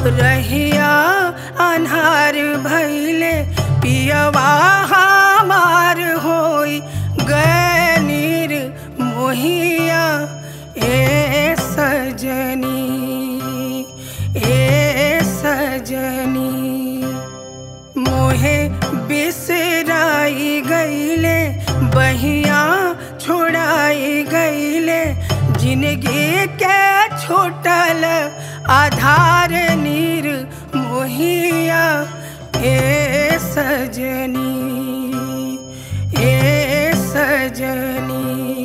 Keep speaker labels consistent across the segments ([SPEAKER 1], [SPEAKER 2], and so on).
[SPEAKER 1] रहिया अन्हार भैले पियवा हमार होई गए नीर मोहिया ए सजनी ए सजनी मोहे बिसराई गईले बहिया छोड़ाई गईले जिंदगी के छोटल आधार नीर मोहिया ए सजनी ए सजनी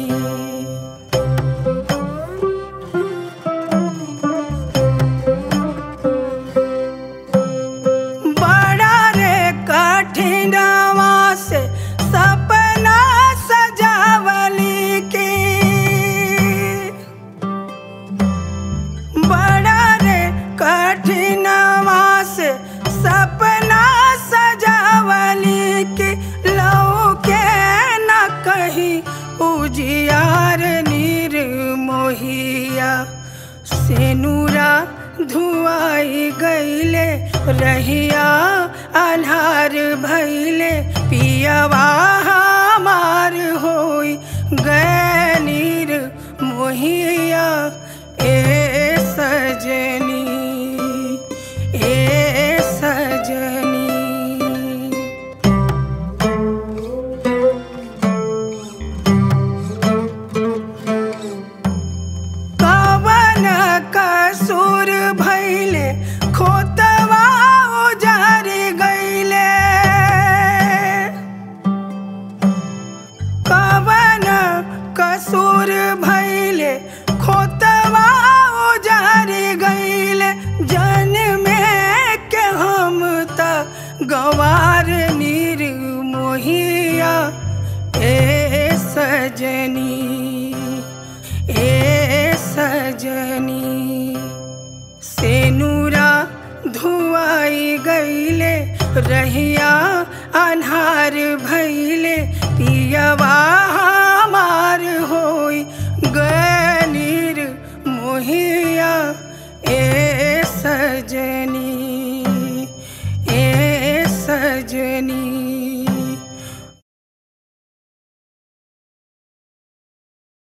[SPEAKER 1] बड़ा रे कठिनवा से सपना सजावली के बड़ा रे कठिनवा से सपना सजावली के लो के न कहीं उजियार नीर मोहिया सेनुरा धुआई गईले रहिया अन्हार भैले पियवा हमार होई गए नीर मोहिया ए सजनी ए सजनी कवन कसूर भैले खोतवा उजार गईले कवन कसूर भैले खोतवा उजार गईले जन में के हम त गवार नीर मोहिया ए सजनी ए सजनी सेनुरा धुआई गईले रहिया अन्हार भैले पियवा हमार होई गए नीर मोहिया ए सजनी ए सजनी